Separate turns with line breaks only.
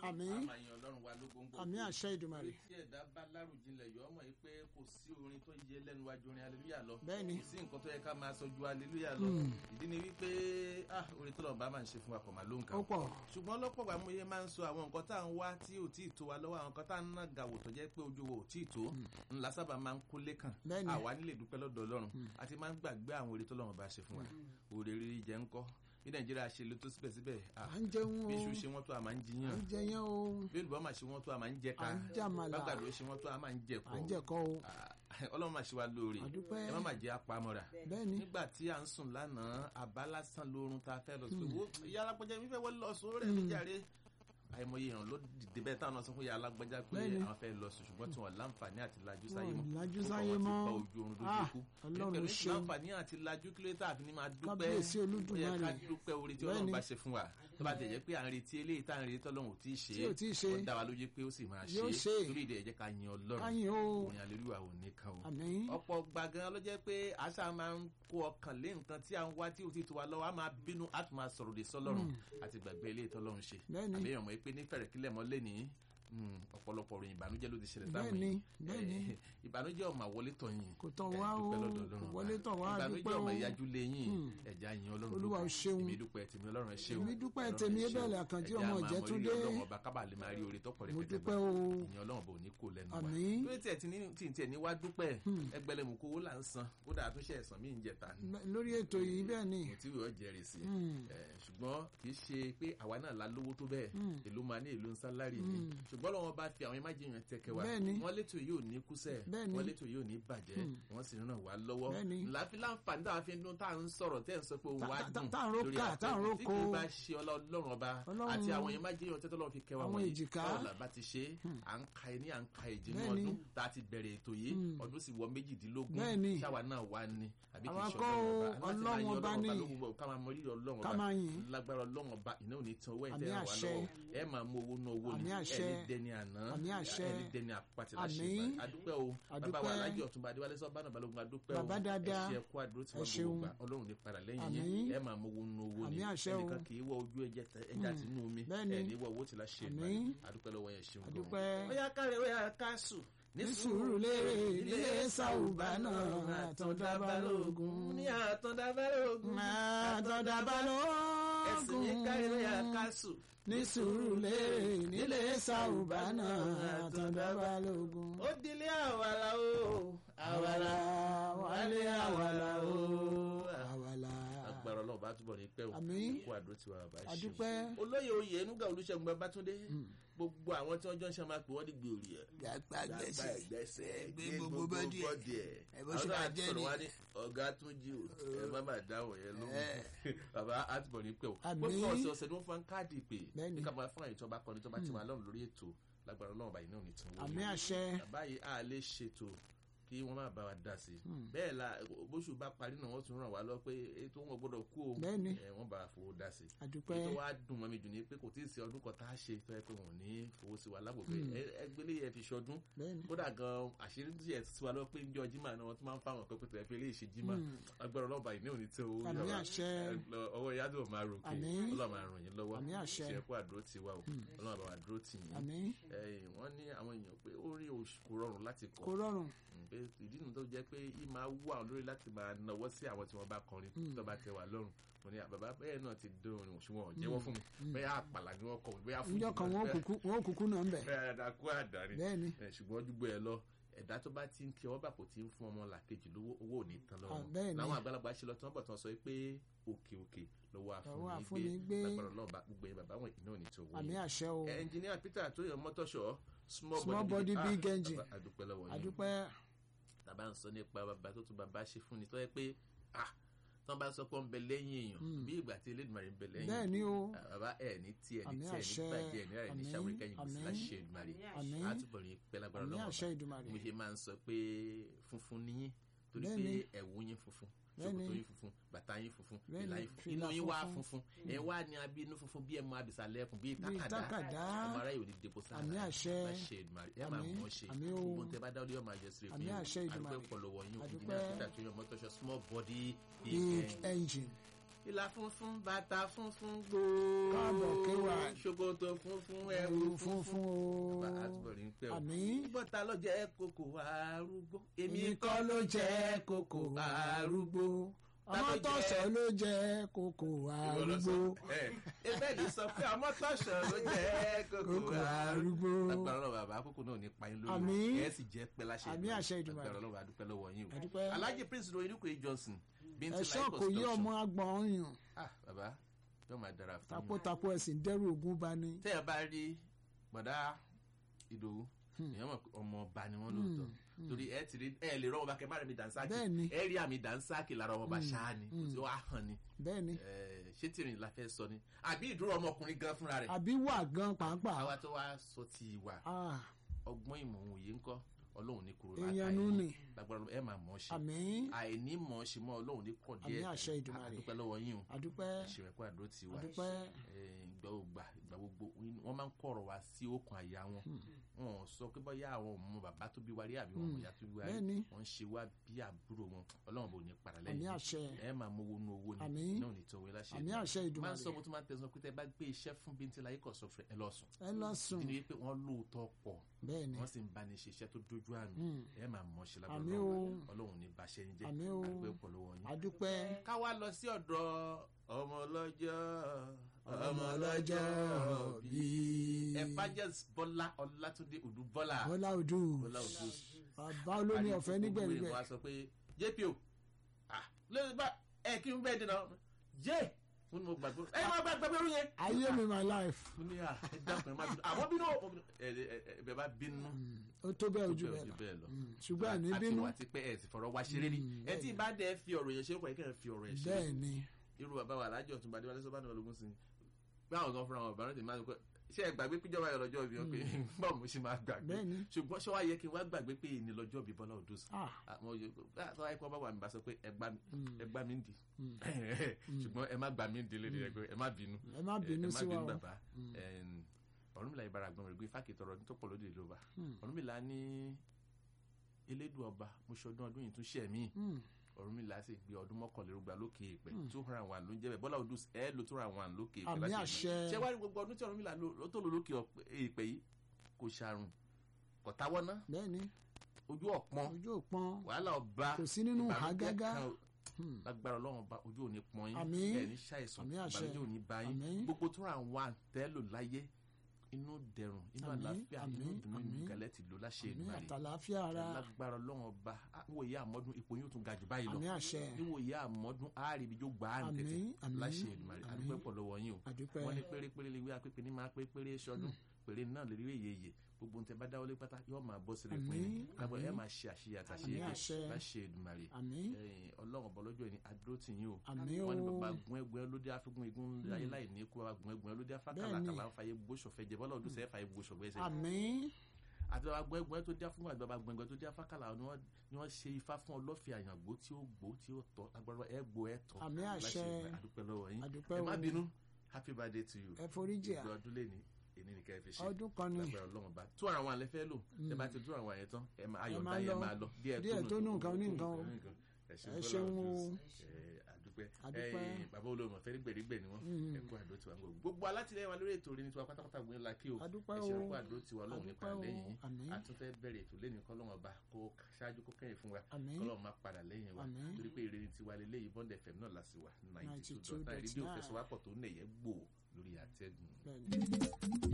Àmín.
a máa yan ọlọ́run wa lógóńgó
àmì àṣẹ ìdùmarè
tí ẹ̀dá bá lárùjinlẹ̀ yọ ọmọ yìí pé kò sí orin tó yẹ lẹ́nu wájú orin aleluya lọ
Bẹ́ẹ̀ni.
kò sí nǹkan tó yẹ ká máa sọ ju aleluya lọ ìdí ni wípé ah orin tó lọ́nà bá máa ń ṣe fún wa kò máa ló ń kà
ó pọ̀
ṣùgbọ́n lọ́pọ̀ ìgbà mo yẹ máa ń sọ àwọn nǹkan tá à ń wá tí ò tí ì tó wa lọ́wọ́ àwọn nǹkan tá à ń ná gàwò tó jẹ́ pé ojú wo ò tí ì tó ńlá sábà máa ń kó lẹ́kàn
Bẹ́ẹ̀ni.
àwa nílé dúpẹ́ lọ́dọ̀ ọlọ́run àti máa ń gbàgbé àwọn oore tó lọ́run bá ṣe fún wa oore rírí jẹ́ ńkọ́ bí nàìjíríà ṣe lè tó síbẹ̀síbẹ̀ ah,
à ń jẹun o
bí iṣu ṣe wọ́n tó a máa ń
à
jiyàn
ń jẹyàn o
bí olùbọ́ máa ṣe wọ́n tó a máa ń jẹ ká
à ń jàmàlà
bàgbàdo ṣe wọ́n tó a máa ń jẹ
à
kọ́
ń jẹ̀kọ́ o
Ah, ọlọ́run máa ṣe wa lóore
àdúpẹ́
ẹ má máa jẹ́ apamọ́ra
bẹ́ẹ̀ ni
nígbà tí à ń sùn lánàá àbá lásán lórun tá a fẹ́ lọ sí wo ìyá alágbèjà mi fẹ́ wọlé lọ sùn ó rẹ̀ mí jàre àìmọye èèyàn ló dìde bẹ́ẹ̀ táwọn náà sọ fún ìyá alágbèjà pé
Bẹ́ẹ̀ni.
àwọn fẹ́ lọ sùn ṣùgbọ́n tí wọ́n láǹfààní àti lajú sáyé
Wọn
mọ́
lajú
Ó kàn
sáyé
wọ́n ti
mọ́.
bá ojú oorun dójú
Ah,
kú
Ọlọ́run
pẹ̀lú
ṣeun.
láǹfààní àti lajú kí ló tà fi ní máa dúpẹ́
Kábíyèsí
ó yẹ
Olódùmarè.
ká dúpẹ́ orí tí
Bẹ́ẹ̀ni.
Ọlọ́run bá ṣe fún wa tó bá tẹ̀ jẹ́ pé à ń retí eléyìí tá à ń retí tọ́lọ́run ò tí ì ṣe
Tí ò tíì ṣe.
ó dá wa lójú pé ó sì máa
Yóò
ṣe
ṣe.
torí ìdí ẹ̀ jẹ́ ká yin Ọlọ́run
káyìn o
òyìn àlelúwà ò ní kan o
àmín
ọ̀pọ̀ gbàgán ló jẹ́ pé àṣà máa ń kó ọkàn lé nǹkan tí à ń wá tí ò ti tó wa lọ́wọ́ a máa bínú a tún máa sọ̀rọ̀ lè sọ́lọ́run àti gbàgbé ilé ìtọ́lọ́run ṣe
Bẹ́ẹ̀ni.
àbẹ́yàn mọ̀ pé ní fẹ̀rẹ̀kílẹ̀ mọ́ lé ní ọ̀pọ̀lọpọ̀ ròyìn ìbànújẹ́ ló ti ṣẹlẹ̀ sáwọn
Bẹ́ẹ̀ni,
yìí.
bẹ́ẹ̀ni.
Eh, ìbànújẹ́ ọmọ àwọlé tọ̀ yín
kò tọ̀ wá o
dúpẹ́ lọ́dọ̀ Ọlọ́run
kò
wa.
wọlé tọ̀ wá
ìbànújẹ́
dúpẹ́ o
ọmọ ìyájú lé yín ẹ̀já yín Ọlọ́run
Olúwa
lógo.
o ṣeun.
èmi dúpẹ́ tèmi Ọlọ́run ẹ ṣé o
Èmi dúpẹ́
Ọlọ́run
tèmi
ẹ ṣé o.
Abel Àkànjí
Ẹ̀já
ọmọ
máa mọ
Ìjẹ́túndé.
rírì Ọlọ́run ọba kábà lè máa rí oore tọ́pọ̀
mo
rẹpẹtẹ
dúpẹ́
gbà
o
ìyẹn ọlọ́run bò ní kó lẹ́nu wa
Àmín.
lórí tí ẹ̀ ti ní tí ì tiẹ̀ ní wá dúpẹ́ ẹgbẹ́lẹ́mù kó owó là ń san ó dà tó ṣe ẹ̀sán mí ń jẹta ni
lórí ètò yìí bẹ́ẹ̀ ni
mo ti wíwọ́ jẹ́rìí sí ẹ̀ ṣùgbọ́n kì í ṣe pé àwa náà la lówó tó bẹ́ẹ̀ èló máa ní èló ń sálárì ni ṣùgbọ́n lọ́wọ́ bá fi àwọn imájìyàn tẹ́kẹ̀ wá
Bẹ́ẹ̀ ni.
wọ́n létò yóò ní kúsẹ̀
Bẹ́ẹ̀ ni.
wọ́n létò yóò ní bàjẹ́ wọ́n sì ràn wá lọ́wọ́
Bẹ́ẹ̀ ni.
láfi láǹfààní táwa fi ń dún tá à ń sọ̀rọ̀ tẹ́ ẹ̀ ń sọ pé òun
Ta-
wá
ta-
dùn
tá à ń rókà,
lórí
tá à ń
afẹ́fẹ́ tí
róko.
kì í bá ṣe ọlá ọlọ́run ọba
Ọlọ́run-
àti àwọn imájìyàn tẹ́tọ́ lọ́run fi kẹwàá
Àwọn
wọ̀nyí
èjìká.
báwo la bá ti ṣe à ń ka ẹni à ń ka èjì ní
Bẹ́ẹ̀ ni.
ọdún tá a ti bẹ̀rẹ̀ ètò yìí ọdún sì wọ méjìdínlógún
Bẹ́ẹ̀ ni.
ṣáwa náà wá ní àbí kì í
Àwa
ṣe
kọ́
ọlọ́run
o,
ọba
Ọlọ́run ọba ni.
lógun bọ̀ ká máa mọ rírì ọlọ́run
Ká
ọba
máa yìn.
lágbára ọlọ́run ọba iná ò ní tan owó
Àmì
ẹ̀tẹ́ wà
àṣẹ.
lọ́wọ́ ẹ máa mú owó ná owó ni
Àmì àṣẹ.
ẹni dẹni àná
Àmì àṣẹ.
ẹni dẹni àpàtì láṣẹ
Àmín.
ìbàdàn adúpẹ́ o bàbá wa
Adúpẹ́.
alájọ ọ̀túnba adéwálé sọ́bánà balógun adúpẹ́ o
Bàbá dáadáa.
ẹ ṣe ẹkú àdúró tí
Ẹ
wọ́n
ṣeun.
gbogbo gbà ọlọ́run ní padà lẹ́yìn
Àmín.
yín ẹ máa mú owó ná owó ni
Àmì àṣẹ o.
ẹnìkan kì í wọ ojú ẹja ẹja tinú omi
Bẹ́ẹ̀ni.
ẹ ní wọ owó tí láṣẹ
Àmín.
ìbàdàn adúpẹ́ lọ́wọ́ yẹn ṣeun gan.
Adúpẹ́.
ó yá kárẹ̀ ó yá káṣù
ní sùúrù lérè nílé sàùbà náà àtọ̀dá balógun
ní àtọ̀dá balógun
àtọ̀dá
ẹ̀sìn ní kárẹ̀ ó yá
balógun
káṣù
ní sùúrù lérè nílé sàùbà náà àtọ̀dá balógun.
ó dilé àwàlà o
àwàlà wálé àwàlà o àwàlà.
agbára ọlọ́run bá túbọ̀ ní pẹ́ o
Àmín.
kó àdúró tiwa bàbá ṣe
Adúpẹ́.
olóyè oyè enuga olùṣègùn babátúndé gbogbo àwọn tí wọ́n jọ ń ṣe máa pè wọ́n ní gbòòrì ẹ̀
gbàgbà gbèsè
gbẹ́sẹ̀
gbé gbogbo bọ́dì ẹ̀. Ẹ bó ṣe máa jẹ́ ni.
wá ní ọ̀gá tún jí o ẹ má má dáhùn yẹn lóhùn bàbá àtúbọ̀ ní pẹ́ o
Àmín.
gbogbo ọ̀sẹ̀ ọ̀sẹ̀ ni wọ́n fún káàdì pé
Bẹ́ẹ̀ni.
ní ká máa fún àyè tó bá kọ́ni tó bá ti wà lọ́rùn lórí ètò lágbára ọlọ́run báyìí náà ní tí wọ́n
àmì àṣẹ
bàbá yìí a lè ṣètò kí wọ́n má bá wa dá sí i bẹ́ẹ̀ la bóṣù bá parí náà wọ́n tún ràn wá lọ pé ètò wọn gbọ́dọ̀ kú o
Bẹ́ẹ̀ni.
ẹ̀, wọ́n bá wa fowó dá sí i
àdúpẹ́
ètò wa dùn mọ́ mi jù ní pé kò tí ì sí ọdún kan tá a ṣe tó yẹ pé wọn ò ní fowó sí wa lágbègbè ẹgbẹ́lẹ́ yẹn fi ṣọdún
bẹ́ẹ̀ni
kódà gan àṣírí tí yẹ sí wa lọ pé njọ jimá náà wọ́n tún máa ń fáwọn pẹ́pẹ́ tó yẹ pé ilé ìṣe jimá agbára ọlọ́ba ìní òní tó owó
Àmì
yàrá.
àṣẹ.
Ẹ lọ, ọwọ́ yádùn ò máa ròkè
Àmín.
ọlọ́run máa ràn yín lọ́wọ́
Àmì àṣẹ.
ìṣẹ́kù àdúró ti wa o ọlọ́run àbá wa dúró tì yín
àmì
ẹ̀yìn wọ́n ní àwọn èèyàn pé ó rí oṣù kò rọrùn láti kọ
kò rọrùn
pé ìdí nu tó jẹ́ pé yìí máa wú àwọn lórí láti máa nawọ́ sí àwọn tí wọ́n bá kọrin tó bá tẹ wà lọ́rùn mo ní bàbá bẹ́ẹ̀ náà ti dún orin òṣùwọ̀n jẹ́wọ́ fún mi bẹ́ẹ̀ àpàlà ni wọ́n kọ bẹ́ẹ̀ fún
níjọ́ kan wọn ò kúkú wọn ò kúkú náà ń bẹ
bẹ́ẹ̀ àdàkú àdàrí
bẹ́ẹ̀ni
ẹ̀, ṣùgbọ́n dúgbò ẹ lọ ẹ̀dá tó bá ti ń kí ọwọ́ bàpò tí ń fún ọmọ làkejì lówó owó ò ní tán
Ah,
lọ́wọ́
bẹ́ẹ̀ ni.
láwọn àgbàlagbà ṣe lọ tí wọ́n bọ̀ tí wọ́n sọ pé òkè òkè lọ́wọ́
Lọ́wọ́
àfúnni
àfúnni
gbé
gbé.
lágbára Ọlọ́run bá gbogbo yẹn bàbá wọn ìná ò ní tó wọ́n
àmì àṣẹ o
ẹnjìníà peter tó yàn mọ́tọ́ṣọ́ small,
Small body,
Ah,
big engine.
bàbá, àdúpẹ́ lọ́wọ́ yín
àdúpẹ́
tàbá ń sọ nípa bàbá tó tún bàbá ṣe fún ni tó yẹ pé ah tí wọ́n bá sọ pé ó ń bẹ lẹ́yìn èèyàn bí ìgbà tí Elédùmarè ń bẹ lẹ́yìn
bẹ́ẹ̀ ni o
Ah, bàbá ẹ̀ ní tí ẹ̀ ní
Àmì
tí ẹ̀ ní
àṣẹ.
bàjẹ́ ẹ̀ ní rẹ̀ ní
Àmín.
ṣàwórí kẹ́yìn kò sí
Àmín.
láṣẹ Èdùmarè
àmì
àtúbọ̀ ní pẹ́ lágbára
àmì
lọ́wọ́
àṣẹ ìdùmarè
mo ṣe máa ń sọ pé funfun ni yín torí
Bẹ́ẹ̀ni.
pé ẹ̀wù yín funfun
Bẹ́ẹ̀ni.
ṣòkòtò yín funfun bàtà yín funfun
Bẹ́ẹ̀ni,
ìlà yín funfun
fìlà
inú yín wá
funfun.
funfun ẹ̀ wá ní abínú funfun bí ẹ̀ mọ abìsàlẹ̀ ẹkùn bí
bíi
tákàdá
tákàdá
ọmọ aráyè ò ní depo sára
Àmì àṣẹ.
láṣẹ Èdùmàrè ẹ máa
Àmín.
mọ̀ ṣe
Àmín o.
gbogbo tẹ bá dáwọ́ yóò máa jẹ sílẹ̀
Àmì àṣẹ Èdùmàrè.
àdúpẹ́ pọ̀lọ́wọ́ yín
Àdúpẹ́.
ìjìnlẹ̀ peter tó yọ mọ́tọ́ṣọ small body big
big
end.
engine
ìlà funfun bàtà funfun gbòó
káàbọ̀ kéwà
ṣòkòtò funfun ẹ̀wù
ẹ̀wù
funfun
funfun o
bá a túbọ̀ rí ń pẹ́ o.
àmín
bọ́tà ló jẹ́ kókò arúgbó.
èmi kọ́ ló jẹ́ kókò arúgbó
Ta ló
ọmọ
jẹ́?
tọ̀sọ̀ ló jẹ́ kókò
Ìwọ ló sọ.
arúgbó
Ẹ, ebe ní sọ pé ọmọ tọ̀sọ̀ ló jẹ́ kókò
kókò
arúgbó.
arúgbó
agbára ọlọ́run bàbá àkókò náà ní payín lórí
Àmín.
ẹ sì jẹ́ pẹ́ láṣẹ
Àmín àṣẹ Èdùmàrè.
agbára ọlọ́run àdúpẹ́ lọ́wọ́ yín o.
àdúpẹ́
alhaji prince royin kò johnson bíntín
ẹ̀ṣọ́ kò yí ọmọ agbọ̀n ọyàn
ah bàbá yóò máa dára fún yín.
tapotapo ẹ̀sìn dẹ́rù ogun bá ní.
tẹ́ ẹ bá rí bọ̀dá ìdòwú èèyàn mọ̀ pé ọmọ ọba ni wọ́n lóòótọ́ torí ẹ ti rí ẹ lè rọ ọba kẹ má rẹ mi dànsákì
Bẹ́ẹ̀ni.
ẹ rí àmì dànsákì lára ọba ṣáá ni kò sí wàá hàn ni
bẹ́ẹ̀ ni
Eh, ṣé tìrìn la fẹ́ sọ ni àbí ìdúró ọmọkùnrin gan fúnra rẹ̀
àbí wà gan pàápàá
àwa tó wá sọ ti ìwà
Ah,
ọgbọ́n ìmọ̀ òye ńkọ́ ọlọ́run ní kúrò
èèyàn nú ni
lágbára Ọlọ́run, ẹ máa mọ̀ ọ́ ṣe
àmín
àìní mọ̀ ọ́ ṣe mọ́ ọlọ́run ní kọ̀ díẹ̀
Àmín àṣẹ Èdùmàrè.
àdúpẹ́ lọ́wọ́ yín o
àdúpẹ́
ṣèrẹ́kọ́ àdúró ti wà
àdúpẹ́
ìgbà ògbà ìgbà gbogbo wọ́n máa ń kọ̀rọ̀ wá sí okùn àyà wọn wọn ò sọ pé bóyá àwọn ọmọ bàbá tó bí wa rí àbí wọn ọmọ ìyá tó bí wa rí
Bẹ́ẹ̀ni.
wọ́n ń ṣe wá bí àbúrò wọn ọlọ́run bò ní padà
àmín
lẹ́yìn
àṣẹ
ẹ máa mú owó nú owó ni
Àmín.
náà ní tọwé láṣẹ
àmín àṣẹ
máa ń
Èdùmàrè
sọ mo tún máa ń tẹ̀sán pé tẹ́ bá gbé iṣẹ́ fún bíntín láyé kọ̀ sọ fún ẹ lọ sùn
ẹ lọ sùn
nínú wípé wọ́n lóòótọ́ pọ̀
bẹ́ẹ̀ ni
wọ́n sì ń bá ní ṣe iṣẹ́ tó dójú àmì
Mm.
ẹ máa mọ̀ ṣe
Àmín
lábẹ́
o.
ọlọ́run ní báṣẹ́ ń jẹ́
Àmín o.
àdúgbò pọ̀ lọ́wọ́ yín
àdúpẹ́
ká wá lọ sí ọ̀dọ̀ ọmọ ọlọ́jọ́
ọmọ ọlọ́jọ́ bíi
evangelist bọ́lá ọlátúndé odù bọ́lá
bọ́lá odù
bọ́lá odù
bàbá olómi ọ̀fẹ́ nígbẹ̀rígbẹ̀
wọ́n sọ pé jpo ah lórí bá ẹ kí n bẹ́ẹ̀ dènà jẹ́ fún mi mo gbàgbé ẹ máa gbàgbé irú yẹn.
ayé mi my life
mo ní à ẹ dákun ẹ má bínú àmọ́ bínú ẹ ẹ ẹ ẹ bẹ́ẹ̀ bá bínú
ó tó bẹ́ẹ̀ ojú
tó
bẹ́ẹ̀
bẹ́ẹ̀
lọ
ojú bẹ́ẹ̀ lọ
Mm, ṣùgbọ́n àní
àti
bínú
wà tí pé ẹ ti fọ̀rọ̀ wá ṣeré rí ẹ tí ì bá dẹ̀ fi ọ̀rọ̀ yẹn ṣe é kọ́ ẹ kẹ́ ẹ fi ọ̀rọ̀ yẹn ṣe é
bẹ́ẹ̀ ni
irú bàbá wa alájọ tún bàdé wálé sọ́bàdàn ológun sí i báwọn kan fúnra wọn bàbá náà ti máa ń pẹ́ ṣé ẹ gbàgbé péjọba yọ lọ́jọ́ ìbí wọn pé báwo mo ṣe máa gbàgbé
bẹ́ẹ̀ ni
ṣùgbọ́n ṣé wàá yẹ kí n wá gbàgbé pé ìní lọ́jọ́ ìbí bọ́lá òdò sí
ah
àwọn yòó tó wáyé kó bá wà mí bá sọ pé ẹ gbá mi
mm,
ẹ gbá mi ń di
mm.
ṣùgbọ́n ẹ má gbá mi ń di lédè ẹgbẹ́ ẹ má bínú
ẹ má bínú
ẹ má
sí wa
bínú
o
bàbá
Mm.
ọ̀rúnmìlà ìbára gbọ́n rẹ̀ gbé fáàkì tọrọ ọdún tó pọ̀ lóde ìlú ọba
Mm.
ọ̀rúnmìlà ní elédùn ọba mo ṣọdún ọdún yìí tún ṣẹ̀ mí
Mm,
ọ̀rúnmìlà sì gbé ọdún mọ́kànlélógba lókè ìpẹ́
Hmm.
two hundred and one ló ń jẹ́ bẹ́ẹ̀ bọ́lá odus ẹ̀ ló two hundred and one lókè ìpẹ́
àmì
láti
àṣẹ
ìlú. ṣé wàá rí gbogbo ọdún tí ọ̀rúnmìlà ló ló tó lò lókè ọ̀pẹ- ìpẹ́ yìí kò ṣàrùn kò táwọ́ ná
bẹ́ẹ̀ ni
ojú ọ̀pọ̀n
ojú òpọn
wàhálà ọba
kò sí nínú
ìbànújẹ́
àgágá
kan
Hmm,
lágbára ọlọ́run ọba ojú òní pọ́n yín
Àmín.
ẹ̀ ní ṣàìsàn
Àmín àṣẹ.
ìbànújẹ́ òní bá yín
Àmín.
gbogbo tó ra àwọn àtẹ́lò láyé inú dẹ̀rùn inú
Àmín,
àlàáfíà inú
àmín,
ìdùnnú inú
àmín.
ìkàlẹ̀ ti lò láṣẹ
àmì
Èdùmàrè
àtàláfíà ara
lágbára ọlọ́run ọba àwọn ìyá àmọ́dún ipò yóò tún ga jù báyìí lọ
àmì àṣẹ
níwò ìyá àmọ́dún àárẹ̀ ibi yóò gbà á
àmì
nìkẹ́tẹ́
àmì
láṣẹ Èdùmàrè
àmì
àdúpẹ́ pọ̀ lọ́wọ́ yín o
àdúpẹ́
wọ́n ní pérépéré lè wí apépé ní máa pépéré sọdún péré náà lè rí èyèyè gbogbo nǹkan bá dáwọ́lé pátá yóò máa bọ́ sílẹ̀ pé
Àmín,
lábọ̀ ẹ
àmín.
máa ṣe àṣeyẹ
àmì
àtàṣeyẹ
àṣẹ
láṣẹ Èdùmàrè
àmì
ẹ̀yin ọlọ́run ọ̀bọ lọ́jọ́ ìní adúró tì yín o
àmì o
wọ́n ní bàbá gun ẹgbẹ́ lóde àfikún igun ayé láì ní kú bàbá gun ẹgbẹ́ lóde àfàkàlà
Bẹ́ẹ̀ni.
kàlà ń fàyè gbóṣọ̀fẹ́ jẹ bọ́lá ọdún sẹ́yìn fàyè gbóṣọ̀gbẹ́ ẹsẹ̀
àmì
àti bàbá gun ẹgbẹ́ tó dá fún àti bàbá gun ẹgbẹ́ tó dá fàkàlà ni wọ́n ni wọ́n ṣe ifá fún ọlọ́fẹ́ àyàngbó tí ó gbó tí ó tọ́ agbára ẹ gbó ẹ tọ́
àmì àṣẹ
àdúpẹ́ lọ́wọ́ yín
àdúpẹ́
ẹ
o
má bínú happy birthday to you
ẹ foríjì à
gbogbo ọdún lẹ́ni èyí ni kẹ́ ẹ fi ṣe
ọdún kan ni
lágbára ọlọ́run bá tún àwọn àlẹ́ fẹ́ lò ẹ bá ti tún àwọn àyẹ̀ tán ẹ máa ayọ̀
máa
dá yẹn
lọ.
máa lọ
Díẹ̀ tó nù nǹkan ní nǹkan o.
ẹ
Ẹ ṣeun o.
àdúpẹ́
Àdúpẹ́.
ẹ̀yin bàbá olóòmọ̀ fẹ́ gbèrígbè ni wọ́n
Mm.
ẹ kú àdó tiwa gbogbo gbogbo alátìlẹyìn wa lórí ètò orin tiwa pátápátá gbé ńlá kí o
àdúpẹ́
ẹ
o
ṣe kú àdó tiwa lọ́hùn nípa
àdúpẹ́ o
lẹ́yìn yín
àmì
a tún fẹ́ bẹ̀rẹ̀ ètò lẹ́yìn kọ́ lọ́wọ́ bá kó ṣáájú kó kẹ́yìn fún wa
àmì
kọ́lọ́ máa padà lẹ́yìn wa
Àmín.
torí pé ìrìn tiwa lélẹ́yìn bond fm náà lásì wà ninety two
92.9.
dot nine rédíò fẹsọ̀wápọ̀ tó nẹ̀yẹ́ gbò lórí àtẹ́gùn.
bẹ́ẹ̀ ni.